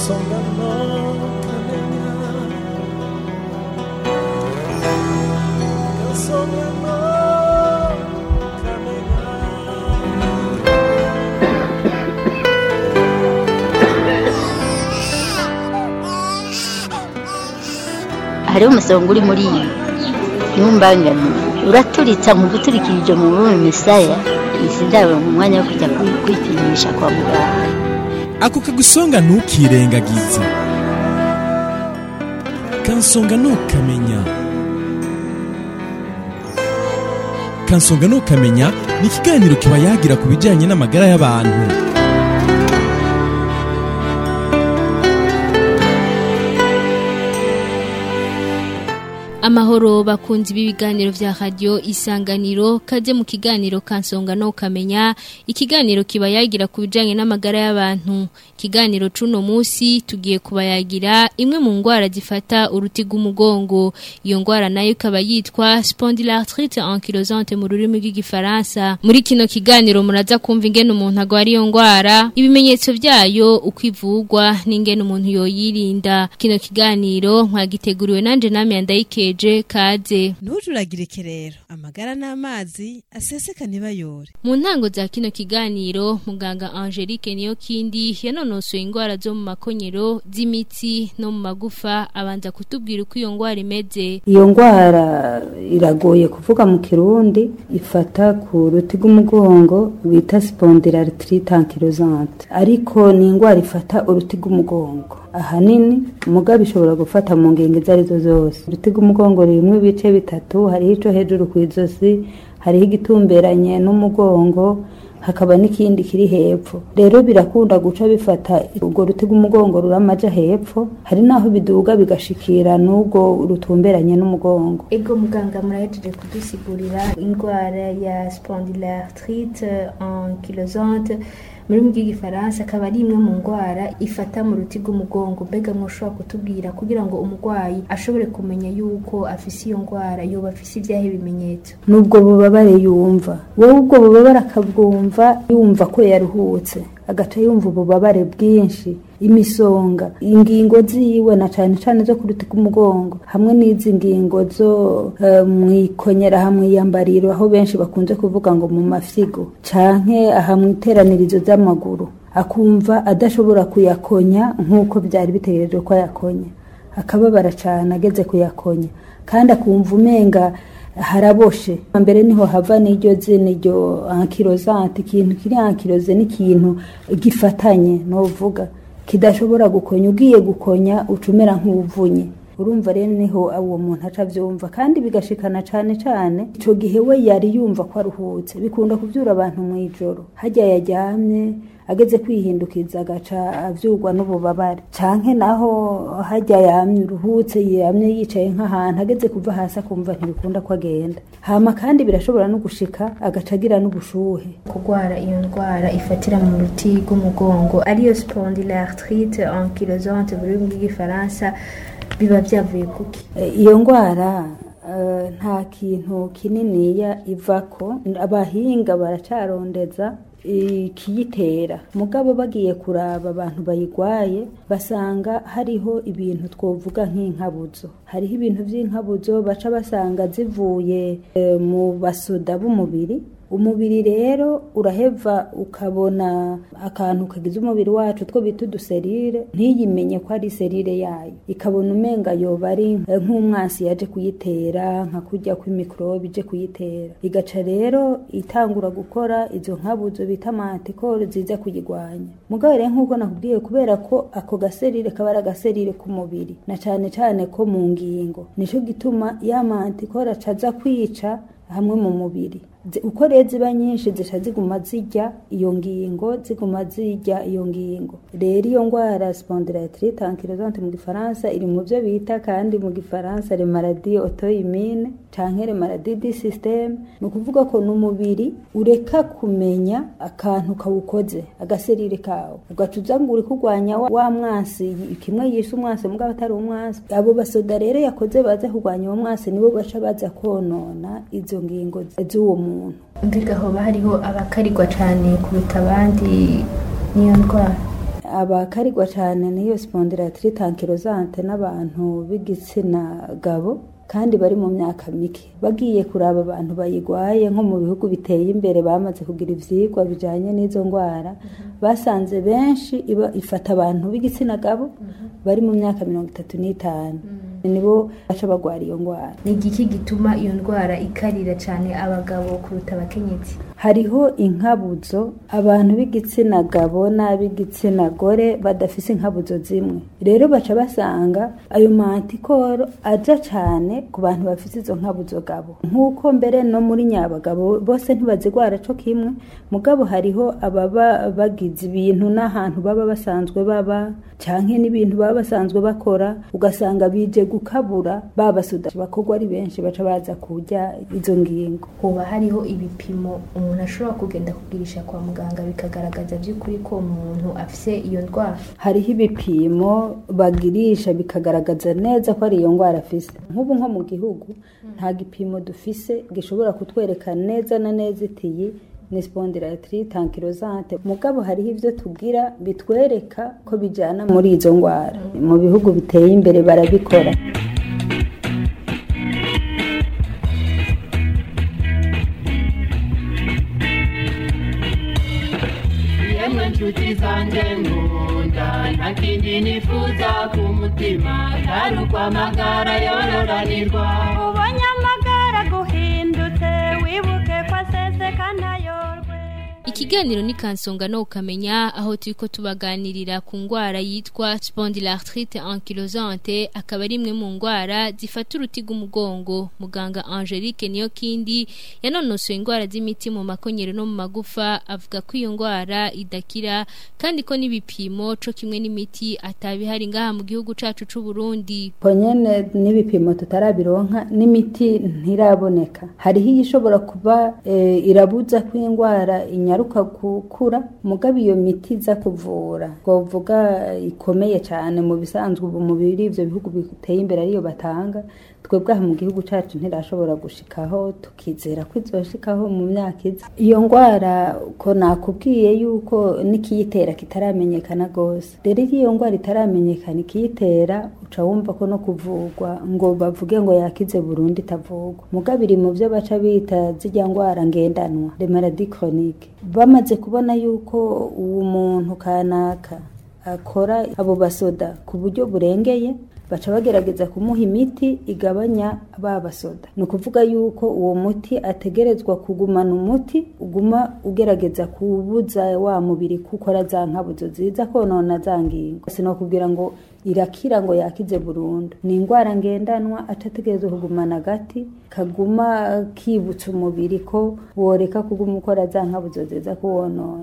kansonga no kamenya kansonga no kamenya hariho umusonga uri muri iyi ntumbangane uraturitsa mu guturikirije mu rurimi misaya izi ndabo mu mwanya wo kujya kwi- kwipimisha kwa muganga ako kagusonga ntukirengagize kansonga ntukamenya kansonga ntukamenya ni ikiganiro kiba yagira ku bijyanye n'amagara y'abantu amahoro bakunzi b'ibiganiro vya radio isanganiro kaje mu kiganiro kansonga no kamenya ikiganiro kiba yagira ku bijanye n'amagara y'abantu ikiganiro cuno musi tugiye kubayagira imwe mu ngwara zifata uruti rw'umugongo iyo ngwara nayo ikaba yitwa spondylarthrite ankylosante mu rurimi rw'igifaransa muri kino kiganiro muraza kumva ingene umuntu agwara iyo ngwara ibimenyetso vyayo uko ivugwa n'ingene umuntu yoyirinda kino kiganiro mwagiteguriwe nanje namwe yandayikeje kaze ntujuragirike rero amagara n'amazi aseseka ntibayore mu ntango za kino kiganiro muganga Angelique niyo kindi yanonosoye ingwara zo mu makonyero z'imitsi no mu magufa abanza kutubwira uko iyo ngwara imeze iyo ndwara iragoye kuvuga mu kirundi ifata ku ruti rw'umugongo bita spondylarthrite ankylosante ariko ni indwara ifata uruti rw'umugongo ahanini umugabo ishobora gufata mu ngingo izo arizo zose uruti rw'umugongo rurimo ibice bitatu hariho ico hejuru ku izosi hariho igitumberanye n'umugongo hakaba n'ikindi kiri hepfo rero birakunda guca bifata urwo ruti rw'umugongo ruramaja hepfo hari naho biduga bigashikira n'ubwo rutumberanye n'umugongo ego muganga murahejeje kudusigurira indwara ya spondylarthrite ankylosante muri mu bw'igifaransa akaba ari imwe mu ndwara ifata mu ruti rw'umugongo mbega mwoshobora kutubwira kugira ngo umurwayi ashobore kumenya yuko afise iyo ndwara yoba afise ibyahe bimenyetso n'ubwo bubabare yumva wowe ubwo bubabare akabwumva yumva ko yaruhutse agaca yumva ububabare bwinshi imisonga ingingo ziwe na cane cane zo ku ruti rw'umugongo hamwe n'izi ngingo zo eh, mwikonyera hamwe iyambariro aho benshi bakunze kuvuga ngo mu mafyigo canke aha mwiteranirizo z'amaguru akumva adashobora kuyakonya nk'uko byari bitegerejwe ko ayakonya akababara cane ageze kuyakonya kandi akumva umenga haraboshe mbere niho hava n'iryo zina iryo ankirozante ikintu kiri ankiroze n'ikintu gifatanye novuga kidashobora gukonya ugiye gukonya ucumera nk'uvunye urumva rero niho uwo muntu aca avyumva kandi bigashikana cane cane ico gihe we yari yumva ko aruhutse bikunda kuvyura abantu mw'ijoro harya yaryamye ageze kwihindukiza agaca avyurwa n'ububabare canke naho harya yamye uruhutse yamye yicaye nk'ahantu ageze kuva hasi akumva ntibikunda ko agenda hama kandi birashobora no gushika agaca agira n'ubushuhe kurwara iyo ndwara ifatira mu ruti rw'umugongo ariyo spondylarthrite ankylosante mu rurimi rw'igifaransa biba byavuye kuki E, iyo ndwara eh, nta kintu kininiya ivako abahinga baracarondeza ikiyitera mugabo bagiye kuraba abantu bayigwaye basanga hariho ibintu twovuga nk'inkabuzo hariho ibintu vy'inkabuzo baca basanga zivuye eh, mu basoda b'umubiri umubiri rero uraheva ukabona akantu kagize umubiri wacu two bita uduserire ntiyimenye ko ari serire yayo ikabona umenga yoba ari eh, nk'umwansi yaje kuyitera nka kurya kw'imikorobe ije kuyitera igaca rero itangura gukora izo nkabuzo bita mantikoro ziza kuyigwanya mugabo rero nk'uko nakubwiye kubera ko ako gaserire kaba ari agaserire k'umubiri na cane cane ko mu ngingo nico gituma ya mantikoro acaza kwica hamwe mu mubiri Zi- uko rero ziba nyinshi zica ziguma zirya iyo ngingo ziguma zirya iyo ngingo rero iyo ngwara spondylarthrite ankylosante mu gifaransa iri mu byo bita kandi mu gifaransa le maladie auto-immune canke le maladie du système ni ukuvuga ko n'umubiri ureka kumenya akantu kawukoze agaserire kawo ugaca uza ngo uri kurwanya wa, wa mwansi kimwe yishe umwansi mugabo atari umwansi abo basoda rero yakoze baza kurwanya uwo mwansi nibo baca baza konona izo ngingo z'uwo muntu mbega hoba hariho abakarigwa cyane kuruta abandi n'iyo ndwara abakarigwa cyane n'iyo spondylarthrite ankylosante n'abantu b'igitsina gabo kandi bari mu myaka mike bagiye kuraba abantu bayigwaye nko mu bihugu biteye imbere bamaze kugira ivyigwa bijanye n'izo ndwara basanze benshi iba ifata abantu b'igitsina gabo bari mu myaka mirongo itatu n'itanu nibo baca bagwara iyo ndwara ni igiki gituma iyo ndwara ikarira cyane abagabo kuruta abakenyezi hariho inkabuzo abantu b'igitsina gabo n'ab'igitsina gore badafise inkabuzo zimwe rero baca basanga ayo mantikoro aja cyane ku bantu bafite izo nkabuzo gabo nk'uko mbere no muri nyabagabo bose ntibazigwara co kimwe mugabo hariho ababa bagize ibintu n'ahantu baba basanzwe baba canke n'ibintu baba basanzwe bakora ugasanga bije gukabura babasuda bakorwa ari benshi baca baza kurya izo ngingo hoba hariho ibipimo umuntu ashobora kugenda kugirisha kwa muganga bikagaragaza by'ukuri ko umuntu afise iyo ndwara hariho ibipimo bagirisha bikagaragaza neza ko ari iyo ndwara afise nk'ubu nko mu gihugu nta gipimo dufise gishobora kutwereka neza na neza itiyi ni spondylarthrite ankylosante mugabo hariho ivyo tugira bitwereka ko bijana muri izo ndwara mu bihugu biteye imbere barabikora yemwe nshuti zanjye nkunda nta kindi nifuza ku mutima atari ukwamagara yororanirwa ubonye amagara guhindutse wibuke ko aseseka ntayorwe Ikiganiro ni kansonga no ukamenya aho turiko tubaganirira ku ngwara yitwa spondylarthrite ankylosante akaba ari imwe mu ngwara zifata uruti rw'umugongo muganga Angelique niyo kindi yanonosoye ingwara z'imiti mu makonyero no mu magufa avuga ko iyo ngwara idakira kandi ko n'ibipimo co kimwe n'imiti atabihari ngaha mu gihugu cacu c'u Burundi ko nyene n'ibipimo tutarabironka n'imiti ntiraboneka hariho iyishobora kuba e, irabuza ko indwara inyaruka gukura mugabo iyo miti iza kuvura twovuga ikomeye cyane mu bisanzwe ubu mu biri ivyo bihugu biteye imbere ariyo batanga twebwe aha mu gihugu cacu ntirashobora gushikaho tukizera ko izoshikaho mu myaka iza iyo ndwara ko nakubwiye yuko n'ikiyitera kitaramenyekana gose rero iyo iyo ndwara itaramenyekana ikiyitera uca wumva ko no kuvugwa ngo bavuge ngo yakize burundu itavugwa mugabo iri mu byo baca bita zijya ndwara ngendanwa de maladie chronique bamaze kubona yuko uwo muntu kanaka akora abo basoda ku buryo burengeye baca bagerageza kumuha imiti igabanya ba basoda ni ukuvuga yuko uwo muti ategerezwa kugumana umuti uguma ugerageza kubuza wa mubiri kukora za nkabuzo ziza konona za ngingo sinokubwira ngo irakira ngo yakize burundu ni indwara ngendanwa atategerezwa kugumana agati kaguma kibutsa umubiri ko woreka kuguma ukora za nkabuzo ziza kuwonona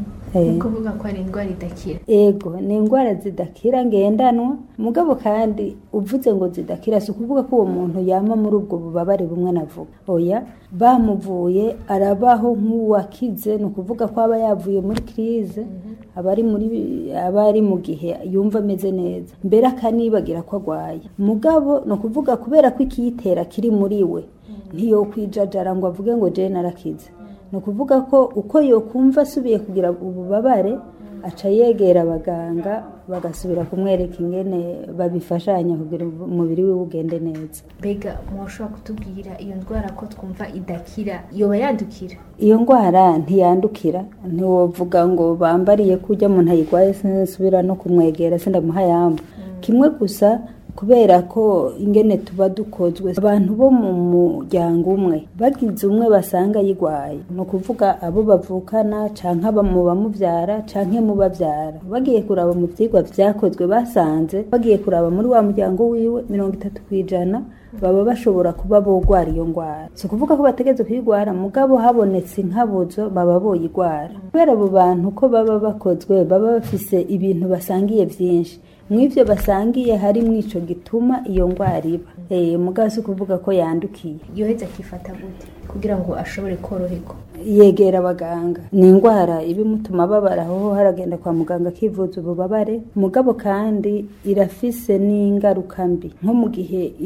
ni ukuvuga ko ari indwara idakira ego ni indwara zidakira ngendanwa mugabo kandi uvuze ngo zidakira si ukuvuga ko uwo muntu yama muri ubwo bubabare bumwe navuga oya bamuvuye arabaho nk'uwakize ni ukuvuga ko aba yavuye muri kirize aba ari muri aba ari mu gihe yumva ameze neza mbere akanibagira ko agwaye mugabo ni ukuvuga kubera ko ikiyitera kiri muri we ntiyokwijajara ngo avuge ngo jene narakize ni ukuvuga ko uko yokumva asubiye kugira ububabare aca yegera abaganga bagasubira kumwereka ingene babifashanya kugira umubiri we ugende neza mbega mushobora kutubwira iyo ndwara ko twumva idakira yoba yandukira iyo ndwara ntiyandukira ntiwovuga ngo bambariye ko ujya umuntu ayirwaye sinsubira no kumwegera sindamuha yamba kimwe gusa kubera ko ingene tuba dukozwe abantu bo mu muryango umwe bagize umwe basanga yigwaye ni ukuvuga abo bavukana canke aba mu bamuvyara canke mu bavyara bagiye kuraba mu vyigwa vyakozwe basanze bagiye kuraba muri wa muryango wiwe mirongo itatu kw'ijana baba bashobora kuba bogwara iyo ndwara si ukuvuga ko bategeze kuyigwara mugabo habonetse inkabuzo baba boyigwara kubera abo bantu ko baba bakozwe baba bafise ibintu basangiye vyinshi mw'ivyo basangiye harimo ico gituma iyo ndwara iba eh mugabo si ukuvuga ko yandukiye yoheza akifata gute kugira ngo ashobore koroherwa yegera abaganga ni indwara ibimutuma ababara aho haragenda kwa muganga akivuza ububabare mugabo kandi irafise n'ingaruka mbi nko mu gihe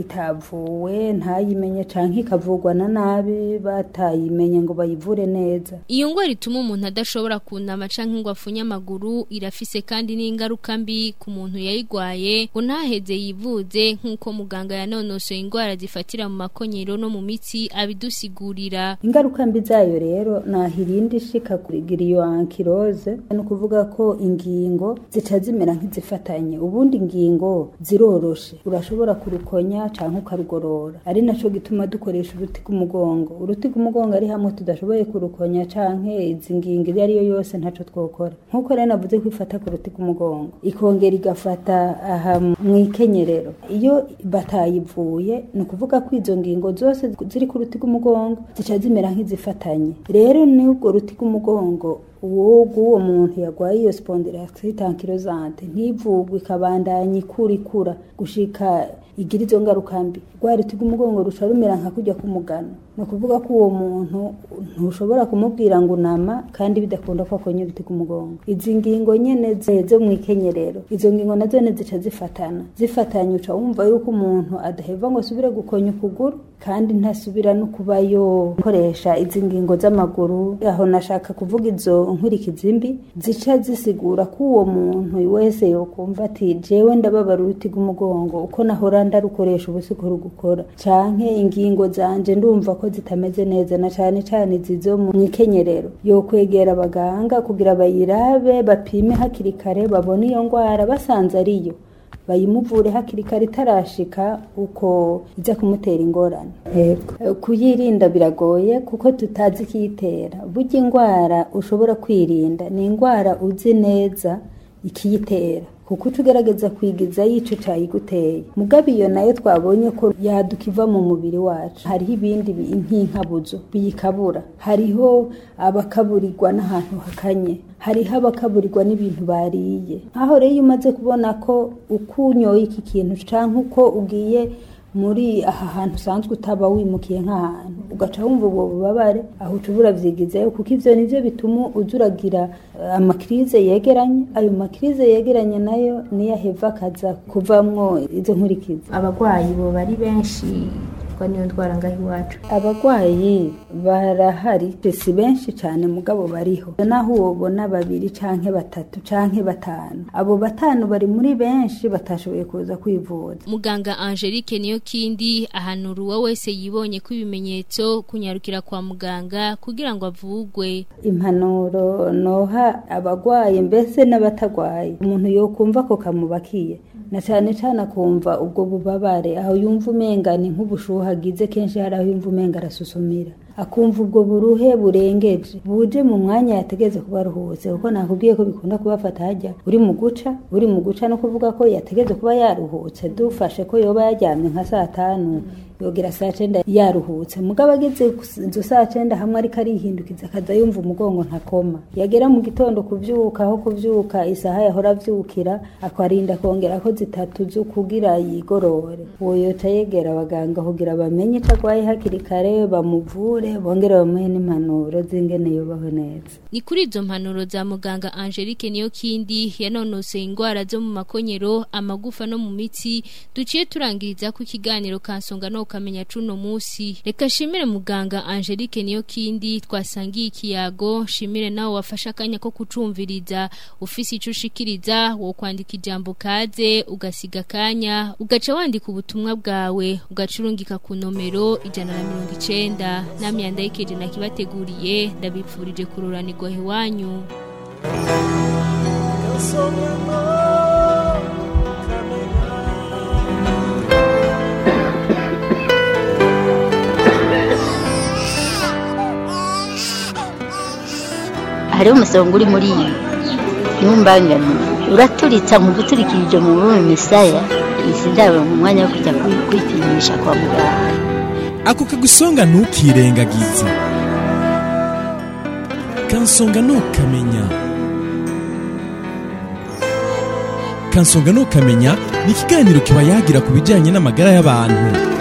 yavuwe ntayimenye canke ikavugwa na nabi batayimenye ngo bayivure neza Iyo ngwara ituma umuntu adashobora kunama canke ngo afunye amaguru irafise kandi n'ingaruka mbi ku muntu yayigwaye ngo ntaheze yivuze nk'uko muganga yanonosoye ingwara zifatira mu makonyero no mu mitsi abidusigurira. ingaruka mbi zayo rero naho irindi ishika kugira iyo ankirose ni ukuvuga ko ingingo zica zimera nk'izifatanye ubundi ingingo ziroroshe urashobora kurukonya canke ukarugorora ari naco gituma dukoresha uruti rw'umugongo uruti rw'umugongo ari hamwe tudashoboye kurukonya canke izi ngingo iyo ariyo yose ntaco twokora nk'uko rero navuze ko ifata ku ruti rw'umugongo ikongera igafata aha mu ikenyerero iyo batayivuye ni ukuvuga ko izo ngingo zose ziri ku ruti rw'umugongo zica zimera nk'izifatanye rero ni ubwo ruti rw'umugongo uwo guwo muntu yagwaye iyo spondyloarthrite ankylosante ntivugwe ikabandanya ikura ikura gushika igira izo ngaruka mbi rwa ruti rw'umugongo ruca rumera nka kujya kumugana ni ukuvuga ko uwo muntu ntushobora kumubwira ngo unama kandi bidakunda ko akonya uruti rw'umugongo izi ngingo nyene ze- zo mu ikenyerero izo ngingo nazo ne zica zifatana zifatanye uca wumva yuko umuntu adaheva ngo asubire gukonya ukuguru kandi ntasubira no kuba yokoresha izi ngingo z'amaguru aho nashaka kuvuga izo nkurikizi mbi zica zisigura ko uwo muntu wese yokumva ati jewe ndababara uruti rw'umugongo uko nahora ndarukoresha ubu siko rugukora canke ingingo zanje ndumva ko zitameze neza na cane cane zizo mu ikenyerero yokwegera abaganga kugira bayirabe bapime hakiri kare babone iyo ngwara basanze ariyo bayimuvure hakiri kare itarashika uko iza kumutera ingorane Yego. kuyirinda biragoye kuko tutazi ikiyitera burya indwara ushobora kwirinda ni indwara uzi neza ikiyitera kuko uca ugerageza kwigiza yico cayiguteye mugabo iyo nayo twabonye ko yaduka iva mu mubiri wacu hariho ibindi bi- nk'inkabuzo biyikabura hariho abakaburirwa n'ahantu hakanye hariho abakaburirwa n'ibintu bariye aho rero iyo umaze kubona ko uko unyoye iki kintu canke uko ugiye muri aha hantu usanzwe utaba wimukiye nk'ahantu ugaca wumva ubwo bubabare aho uca uravyigizayo kuko ivyo nivyo bituma uza uragira eh, amakirize yegeranye ayo makirize yegeranye nayo niyo aheva akaza kuvamwo izo nkurikizi abarwayi bo bari benshi ko niyo ndwara ngaho iwacu abagwayi barahari si benshi cyane mugabo bariho naho wobona babiri canke batatu canke batanu abo batanu bari muri benshi batashoboye kuza kwivuza Muganga Angelique niyo kindi ahanura uwo wese yibonye ko ibimenyetso kunyarukira kwa muganga kugira ngo avugwe. impanuro noha abagwaye mbese n'abatagwaye umuntu yokumva ko kamubakiye na cyane cyane akumva ubwo bubabare aho yumva umenga ni nk'ubushuhe agize kenshi hari aho yumva umenga arasusumira akumva ubwo buruhe burengeje buje mu mwanya yategeze kuba aruhutse kuko nakubwiye ko bikunda kubafata hajya uri mu guca uri mu guca no kuvuga ko yategeze kuba yaruhutse dufashe ko yoba yaryamye nka saa tanu yogera saa cenda yaruhutse mugabo ageze izo saa cenda hamwe ariko arihindukiza akaza yumva umugongo ntakoma yagera mu gitondo kuvyuka aho kuvyuka isaha yahora avyukira akarinda kongera ko zitatu zo kugira yigorore uwo yoca yegera abaganga kugira bamenye ico agwaye hakiri kare bamuvure bongere bamuhe n'impanuro z'ingene yobaho neza Ni kuri izo mpanuro za muganga Angelique niyo kindi yanonoseye ingwara zo mu makonyero, amagufa no mu mitsi, duciye turangiriza ku kiganiro kansonga no kamenya cuno musi. Reka shimire muganga Angelique niyo kindi twasangiye ikiyago, shimire nawe wafasha akanya ko kucumviriza, ufise ico ushikiriza, wo kwandika ijambo kaze, ugasiga kanya, ugaca wandika ubutumwa bwawe, ugacurungika ku nomero ijana na mirongo icenda, namye yandayikeje nakibateguriye, ndabipfurije kururanirwa iwanyu. hariho umusonga uri muri iyi ntumbangane uraturitsa mu guturikirije mu rurimi misaya izi ndabo mu mwanya wo kujya kwi- kwipimisha kwa muganga ako kagusonga ntukirengagize kansonga ntukamenya kansonga ntukamenya ni ikiganiro kiba yagira ku bijyanye n'amagara y'abantu